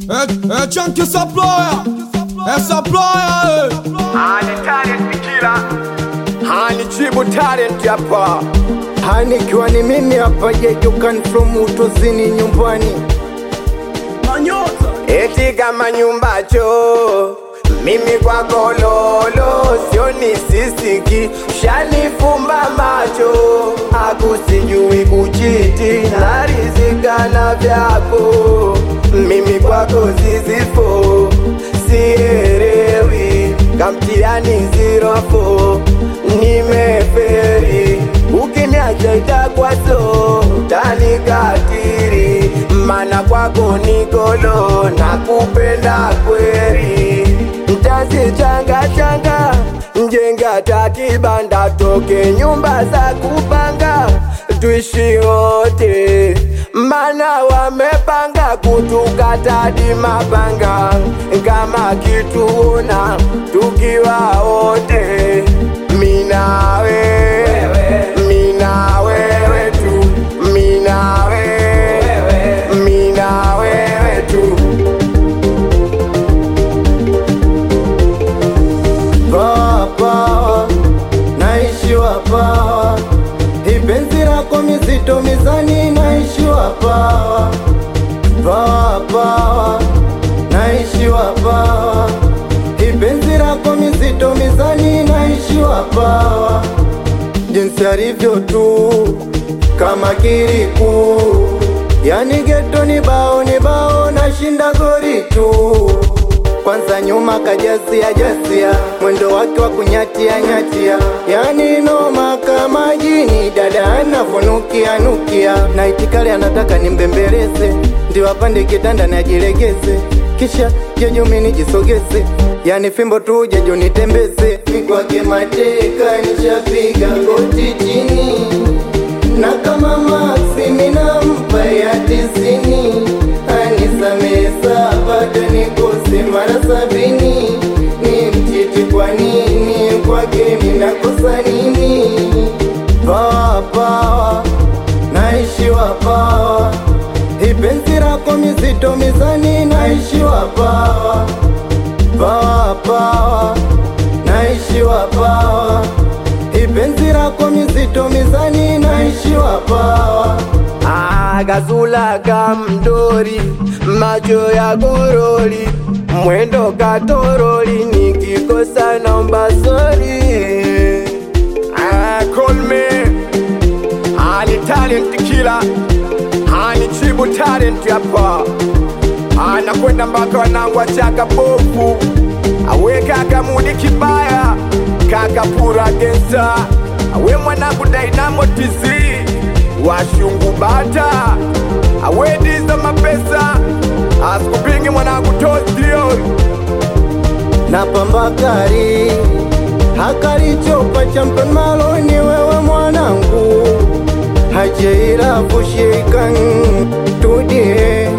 É, é Chunky Supplier, é Supplier, Hani talent killer Hani chibu talent hapa Hani ikiwa ni mimi hapa jejukan from utozini nyumbani Manyota, Eti kama nyumbacho mimi kwako lolo sioni sisiki shanifumba macho akusijui kuchiti narizika na vyako mimi kwako zizifo sielewi kamtiani zirofo nimeferi ukiniacha itakwaso tanikatiri mana kwako nikolo na kupenda kweri mtazichangachanga njenga takibanda toke nyumba za kupanga tuishi wote mana wamepanga kutukatadi mapanga kama kituona tukiwa wote mina wewe mina wewe tu mina wewe mina wewe tu Pawa, pawa, naishiwa pawa, ipenzi lako mizito mizani, naishiwa pawa, pawa, pawa, naishiwa pawa, ipenzi lako mizito mizani, naishiwa pawa, jinsi alivyo tu kama kiriku, yani geto ni bao ni bao, nashinda gori tu kwanza nyuma kajazia jazia mwendo wake wa kunyatia nyatia, yani noma kama jini, dada anavunukia nukia, na itikali anataka nimbembeleze, ndio apande kitanda najilegeze, kisha jeju mimi nijisogeze, yani fimbo tu jeju nitembeze, mikwake mateka nishapiga goti chini na kama Maxi minampa ya tisini anisamehe bado nikose mara sabini ni mtiti kwa nini kwake minakosa nini pawa pawa naishiwa pawa ipenzi lako mizito mizani naishiwa pawa pawa pawa naishiwa pawa ipenzi lako mizito mizani naishiwa pawa Agazula kamdori macho ya goroli mwendo katoroli nikikosa naomba sori Ah, call me Hani talent killer Hani chibu talent hapa anakwenda mpaka wanangu wachaka bovu awe kaka mudi kibaya kaka pura gensa awe mwanangu Dynamo TZ washungu bata awe diza mapesa asikupingi mwanangu tostio na pambakari hakalichopa champion maloni wewe mwanangu hajeira kushikan tudie